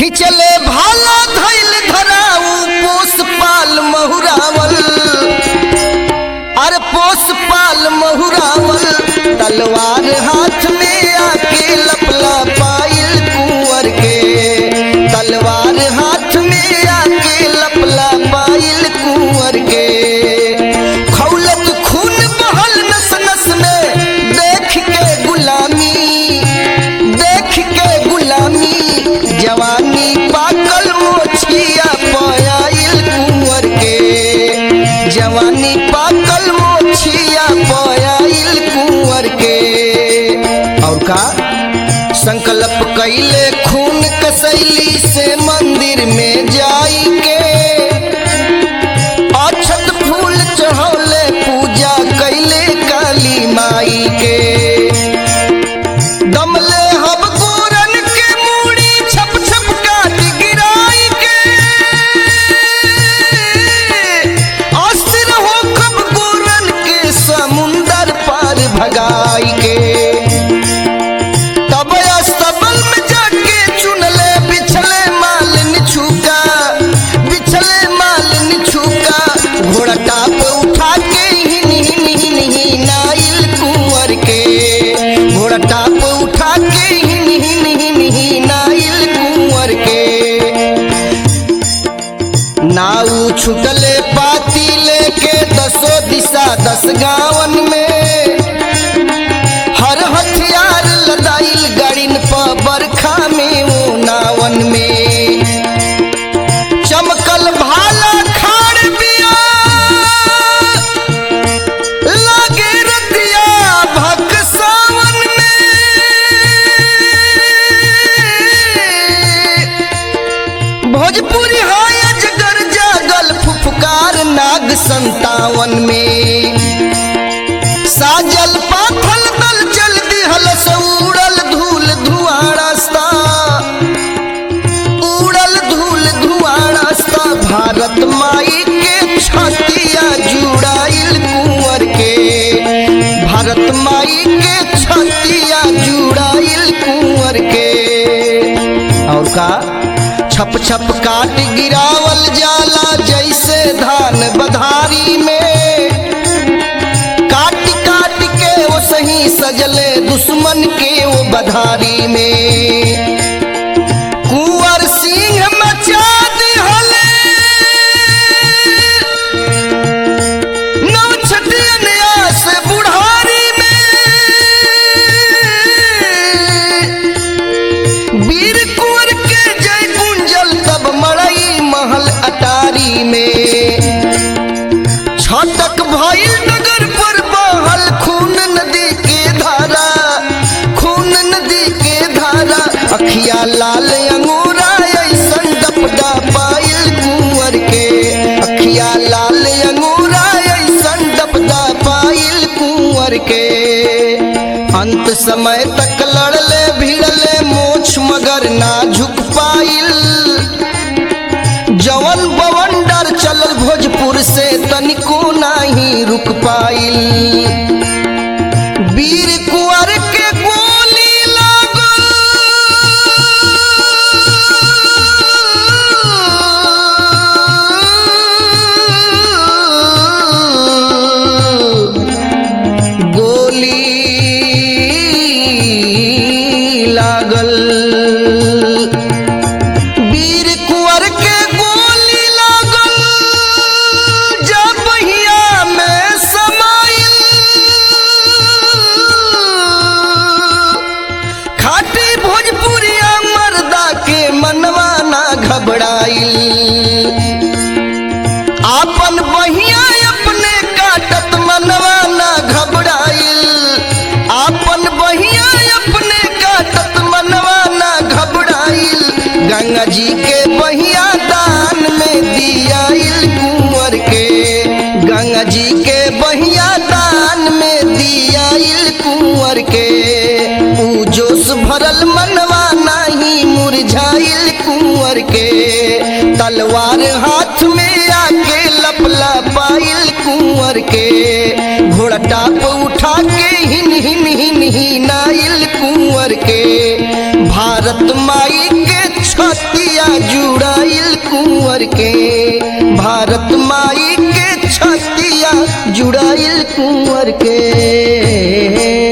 खिंचले भाला धैल धराऊ पोस पाल महुरावल अरे पोस पाल महुरावल तलवार हाथ में आके लपला पाइल कुंवर के तलवार हाथ में आके लपला पाइल कुंवर के खौलत खून बहल नस नस में देख के गुलामी देख के गुलामी जवानी पाकल मोछिया पयाइल कुंवर के जवानी पाकल मोछिया पयाइल कुंवर के और का संकल्प कैले खून कसैली से मंदिर में जाई के अक्षत फूल चढ़ौले पूजा कैले काली माई के दमले हब गोरन के मूड़ी छप छप काट गिराई के अस्थिर हो खब गोरन के समुंदर पार भगाई के तब अस्तबल में जाके चुनले बिछले माल निछुका बिछले माल निछुका घोड़ा टाप उठा के हिन हिन हिन हिनाइल कुंवर के घोड़ा टाप उठा के हिन हिन हिन हिनाइल कुंवर के नाऊ छुटले पाती लेके दसो दिशा दस गावन में हर हथियार लदाइल गड़िन प बरखा में वो नावन में चमकल भाला खाड़ बिया लागे रतिया भक सावन में भोजपुरी हाय अजगर जागल फुफकार नाग संतावन में साजल पाथल दल चल दिहल से उड़ल धूल धुआं रास्ता उड़ल धूल धुआं रास्ता भारत माई के छतिया जुड़ाइल कुंवर के भारत माई के छतिया जुड़ाइल कुंवर के और का छप छप काट गिरावल जाला जैसे धान बधारी में काट काट के वो सही सजले दुश्मन के वो बधारी में कुंवर सिंह मचा दिहले नव छटियन आस बुढ़ारी में वीर कुंवर के जय गुंजल तब मड़ई महल अटारी में छटक भइल नगर पर बहल खून नदी के धारा खून नदी के धारा अखिया लाल अंगूरा ऐसन डपडा पाइल कुंवर के अखिया लाल अंगूरा ऐसन डपडा पाइल कुंवर के अंत समय तक लड़ले भिड़ले मोछ मगर ना झुक पाइल जवन बवंडर चलल भोजपुर से तनिको नाही रुक पाइल वीर कुंवर के गोली लागल गोली लागल वीर कुंवर के गोली लागल जब हिया में समाइल खाटी भोजपुरिया मर्दा के मनवा ना घबराइल आपन बहिया अपने काटत मनवा ना घबराइल आपन बहिया अपने काटत मनवा ना घबराइल गंगा जी के बहिया दान में दियाइल कुंवर के गंगा जी के बहिया दान में दियाइल कुंवर के ऊ जोश भरल मनवा नाही मुरझाइल कुंवर के तलवार हाथ में आके लपला पाइल कुंवर के घोड़ा टाप उठा के हिन हिन हिन हिनाइल कुंवर के भारत माई के छतिया जुड़ाइल कुंवर के भारत माई के छतिया जुड़ाइल कुंवर के